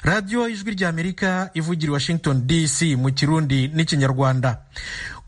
radiyo ijwi ry'amerika ivugira washington dc mu kirundi n'ikinyarwanda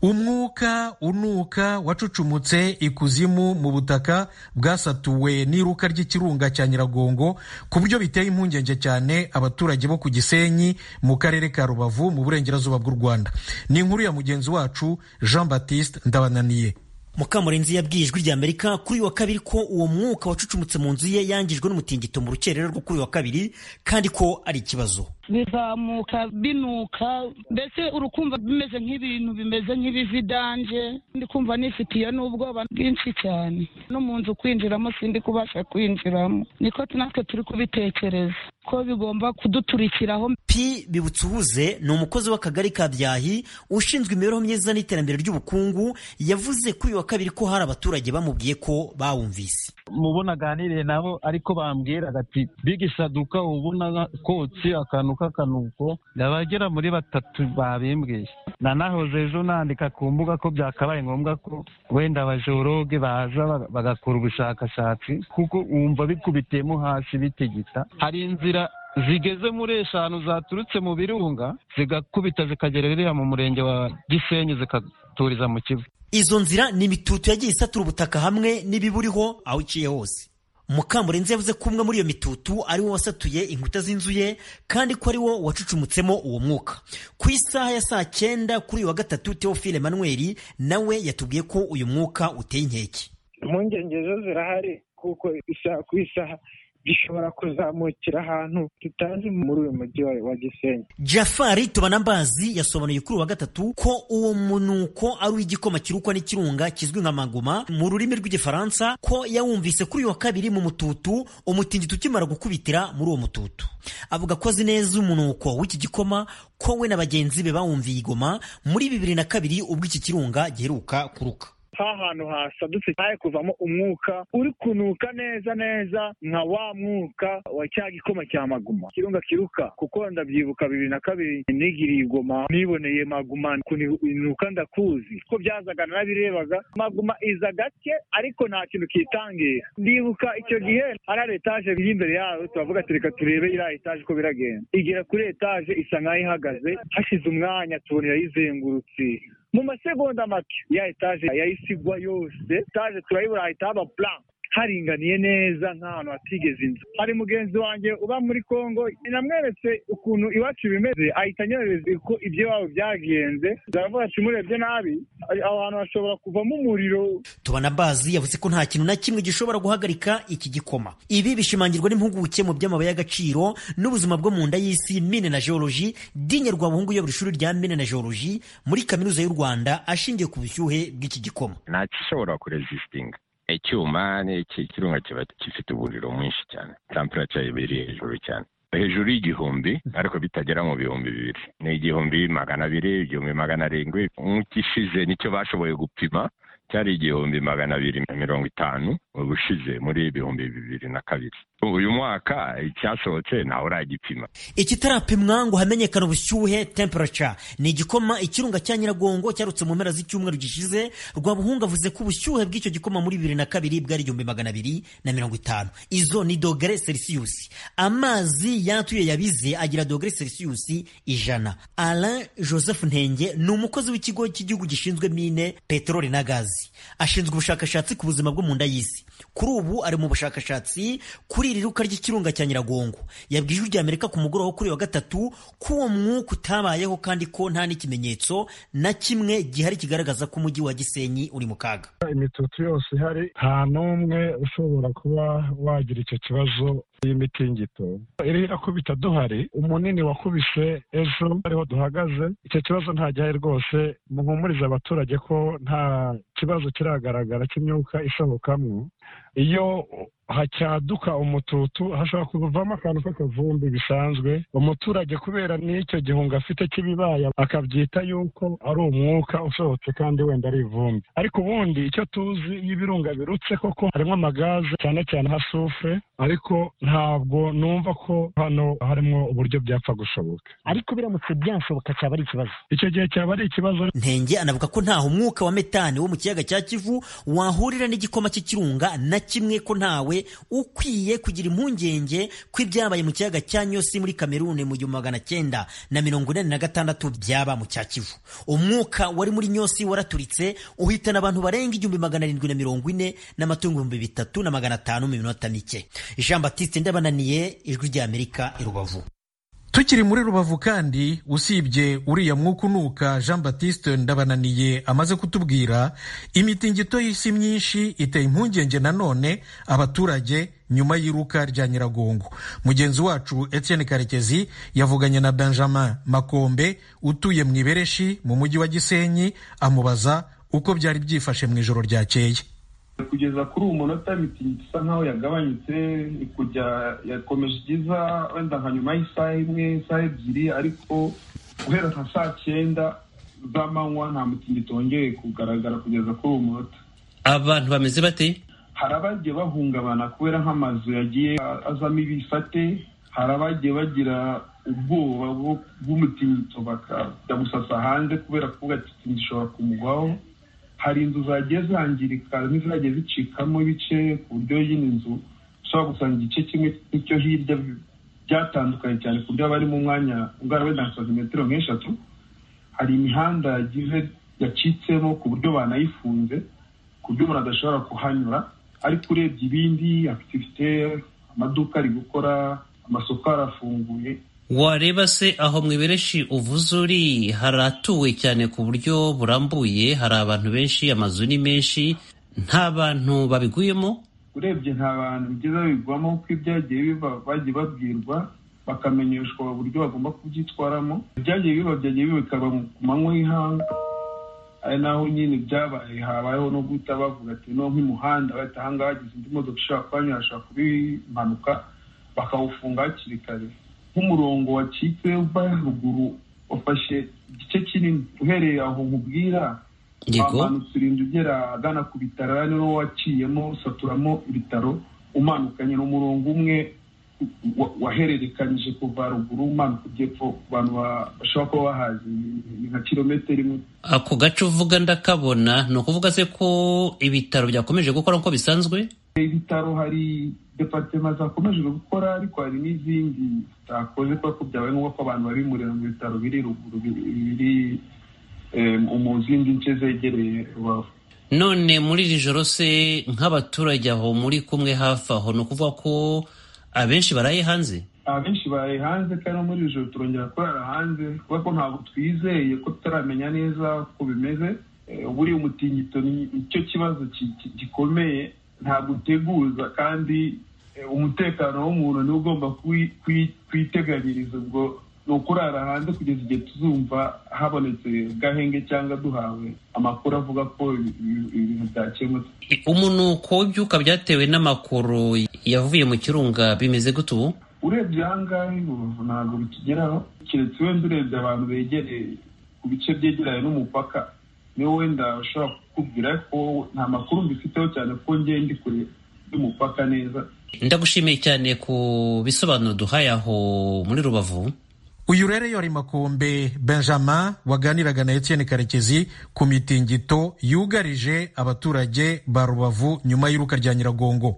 umwuka unuka wacucumutse ikuzimu mu butaka bwasatuwe n'iruka ry'ikirunga cya nyiragongo ku buryo biteye impungenge cyane abaturage bo ku gisenyi mu karere ka rubavu mu burengerazuba bw'u rwanda ni inkuru ya mugenzi wacu jean batiste ndabananiye mukamurenzi yabwiye ijwi rya amerika kuri uyu wa kabiri ko uwo mwuka wacucumutse mu nzu ye yangijwe n'umutingito mu rukerera rwo kuri uyu wa kabiri kandi ko ari ikibazo bizamuka binuka mbese urukumva bimeze nk'ibintu bimeze nk'ibividanje ndi kumva nifitiye n'ubwoba bwinshi cyane no mu nzu kwinjiramo sindi kubasha kwinjiramo niko natwe turi kubitekereza ko bigomba kuduturikiraho pi bibutse uhuze ni umukozi w'akagari ka byahi ushinzwe imibereho myiza n'iterambere ry'ubukungu yavuze kuri uyu wa kabiri ko hari abaturage bamubwiye ko bawumvise mubona aganiriye nabo ariko bambwira ati bigisaduka ubona kotsi akantu k'akanuko abagera muri batatu babimbwiye nanahoze ejo nandika ku mbuga ko byakabaye ngombwa ko wenda abajoroge baza bagakora ubushakashatsi kuko wumva bikubitiyemo hasi bitigita hari inzira zigeze muri eshanu zaturutse mu birunga zigakubita zikagera ririya mu murenge wa gisenyi zikaturiza mu kivu izo nzira ni imitutu yagiye isatura ubutaka hamwe n'ibiburiho aho iciye hose mukamurenzi yavuze ko umwe muri iyo mitutu ari wo wasatuye inkuta z'inzu ye kandi ko ari wo wacucumutsemo uwo mwuka ku isaha ya saa cyenda kuri uyu wa gatatu teofile manweri nawe yatubwiye ko uyu mwuka uteye inkeke impungenge zo zirahari kuko isaha ku isaha gishobora kuzamukira ahantu tutazi muri uyu mujyi wa gisenyi jafari tubanambazi yasobanuye kuri uwa gatatu ko uwo munuko ari uw'igikoma kirukwa n'ikirunga kizwi nka magoma mu rurimi rw'igifaransa ko yawumvise kuri uyu wa kabiri mu mututu umutingito ukimara gukubitira muri uwo mututu avuga ko azi neza umunuko w'iki gikoma ko we na bagenzi be bawumviye igoma muri bibiri na kabiri ubwo iki kirunga giheruka kuruka nk'ahantu hasadutse haye kuvamo umwuka uri kunuka neza neza nka wa mwuka wa cya gikoma cya maguma kirunga kiruka kuko ndabyibuka bibiri na kabiri nigiriye igoma niboneye maguma ukuntu inuka ndakuzi ko byazaga narabirebaga maguma iza gake ariko nta kintu kitangira ndibuka icyo gihe hari etaje iri imbere yawe turavuga tureka turebe iriya etaje uko biragenda igera kuri etaje isa nk'aho ihagaze hashize umwanya tubona irayizengurutse mu masegonda make ya etaje yayisigwa yose etaje turayibura hahita haba plan haringaniye neza nk'ahantu hatigeze inzu hari mugenzi wanjye uba muri congo namweretse ukuntu iwacu bimeze ahita anyohereza uko ibyo iwabo byagenze zaravuga ati murebye nabi aho hantu hashobora kuvamo umuriro tubona bazi yavuze ko nta kintu na kimwe gishobora guhagarika iki gikoma ibi bishimangirwa n'impuguke mu by'amabuye y'agaciro n'ubuzima bwo mu nda y'isi mine na geology dinye rwabuhungu uyobora ishuri rya mine na geology muri kaminuza y'u rwanda ashingiye ku bushyuhe bw'iki gikoma nta gishobora kurezisitinga icyuma ikirunga kiba gifite umuriro mwinshi cyane temperature iba iri hejuru cyane hejuru y'igihumbi ariko bitagera mu bihumbi bibiri ni igihumbi magana abiri igihumbi magana arindwi nk'ikishize nicyo bashoboye gupima cyari igihumbi magana abiri na mirongo itanu ubushize muri ibihumbi bibiri na kabiri uyu mwaka icyasohotse ntawe uragipima ikitarapimwa ngo hamenyekane ubushyuhe temperature ni igikoma ikirunga cya nyiragongo cyarutse mu mpera z'icyumweru gishize rwabuhunga avuze ko ubushyuhe bw'icyo gikoma muri bibiri na kabiri bwari igihumbi magana abiri na mirongo itanu izo ni dogere celsius amazi yatuye yabize agira dogere celsius ijana alain joseph ntenge ni umukozi w'ikigo cy'igihugu gishinzwe mine peteroli na gazi ashinzwe ubushakashatsi ku buzima bwo mu nda y'isi kuri ubu ari mu bushakashatsi kuri iri ruka ry'ikirunga cya nyiragongo yabwiye ijwi rya amerika ku mugoroba wo kuri uyu wa gatatu ko uwo mwuka utabayeho kandi ko nta n'ikimenyetso na kimwe gihari kigaragaza ko umujyi wa gisenyi uri mu kaga imitutu yose ihari nta n'umwe ushobora kuba wagira icyo kibazo y'imitingito iriya kubita duhari umunini wakubise ejo ariho duhagaze icyo kibazo nta gihari rwose muhumurize abaturage ko nta kibazo kiragaragara cy'imyuka isohokamo iyo hacyaduka umututu hashobora kuvamo akantu k'akavumbi bisanzwe umuturage kubera n'icyo gihunga afite cy'ibibaya akabyita yuko ari umwuka usohotse kandi wenda ari ivumbi ariko ubundi icyo tuzi iyo ibirunga birutse koko harimo amagaze cyane cyane hasufure ariko ntabwo numva ko hano harimo uburyo byapfa gushoboka ariko biramutse byashoboka cyaba ari ikibazo icyo gihe cyaba ari ikibazo ntenge anavuga ko ntaho umwuka wa metani wo mu kiyaga cya kivu wahurira n'igikoma cy'ikirunga na na kimwe ko ntawe ukwiye kugira impungenge ko ibyabaye mu kiyaga cya nyosi muri kamerune mu gihumbi magana cyenda na mirongo inani na gatandatu byaba mu cya kivu umwuka wari muri nyosi waraturitse uhitana abantu barenga igihumbi magana arindwi na mirongo ine n'amatungo ibihumbi bitatu na magana atanu mu minota mike jean batiste ndabananiye ijwi ry'amerika i rubavu tukiri muri rubavu kandi usibye uriya mwuka unuka jean batiste ndabananiye amaze kutubwira imitingito y'isi myinshi iteye impungenge nanone abaturage nyuma y'iruka rya nyiragongo mugenzi wacu etienne karekezi yavuganye na benjamin makombe utuye mu ibereshi mu mujyi wa gisenyi amubaza uko byari byifashe mu ijoro ryakeye kugeza kuri uwo munota imitingito isa nkaho yagabanyutse kujya yakomeje igeza wenda nka nyuma y'isaha imwe isaha ebyiri ariko guhera nka saa cyenda z'amanywa nta mutingito wongeye kugaragara kugeza kuri uwo munota abantu bameze bate hari abagiye bahungabana kubera nk'amazu yagiye azamo ibifate hari abagiye bagira ubwoba bw'umutingito bakajya gusasa hanze kubera ko agatingito ishobora kumugwaho hari inzu zagiye zangirika n'izagiye zicikamo ibice ku buryo y'ino nzu ushobora gusanga igice kimwe n'icyo hirya byatandukanye cyane ku buryo bari mu mwanya ungana wenda nka santimetero nk'eshatu hari imihanda yagize yacitsemo ku buryo banayifunze ku buryo umuntu adashobora kuhanyura ariko urebye ibindi akitivite amaduka ari gukora amasoko arafunguye wareba se aho mu ibereshi uvuze uri haratuwe cyane ku buryo burambuye hari abantu benshi amazu ni menshi nta bantu babiguyemo urebye nta bantu bigeze babigwamo kuko ibyagiye biba bagiye babwirwa bakamenyeshwa uburyo bagomba kubyitwaramo ibyagiye biba byagiye biba bikaba ku manywa y'ihanga ari naho nyine byabaye habayeho no guhita bavuga ati no nk'umuhanda bahita ahangaha hagize indi modoka ishobora kuhanyura hashobora kuba impanuka bakawufunga hakiri kare nk'umurongo wacitse uva haruguru wafashe igice kinini uhereye aho nkubwira wamanutse urinda ugera agana ku bitaro ari wo waciyemo usaturamo ibitaro umanukanye ni umurongo umwe wahererekanyije kuva ruguru umanuka ujyepfo ku bantu bashobora kuba bahazi ni nka kilometero imwe ako gace uvuga ndakabona ni ukuvuga se ko ibitaro byakomeje gukora nk'uko bisanzwe ibitaro hari departema zakomeje gukora ariko hari n'izindi zitakoze kubera ko byabaye ngombwa ko abantu bari murira mu bitaro biri ruguru biri mu zindi nce zegereye rubavu none muri iri joro se nk'abaturage aho muri kumwe hafi aho ni ukuvuga ko abenshi baraye hanze abenshi baraye hanze kandi no muri iri joro turongera kurara hanze kubera ko ntabwo twizeye ko tutaramenya neza uko bimeze buriya umutingito nicyo kibazo gikomeye ntabwo uteguza kandi umutekano w'umuntu niwo ugomba kuyiteganyiriza ubwo ni ukurara hanze kugeza igihe tuzumva habonetse gahenge cyangwa duhawe amakuru avuga ko ibintu byakemutse umunuko w'ibyuka byatewe n'amakuru yavuye mu kirunga bimeze gute ubu urebye aha ngaha ibubavu ntabwo bitugeraho keretse wenda urebye abantu begereye ku bice byegeranye n'umupaka niwe wenda ushobora kukubwira ko nta makuru mbifiteho cyane ko ngeye ndi kure y'umupaka neza ndagushimiye cyane ku bisobanuro duhaye aho muri rubavu uyu rero yari makombe benjamin waganiraga na etienne karekezi ku mitingito yugarije abaturage ba rubavu nyuma y'iruka rya nyiragongo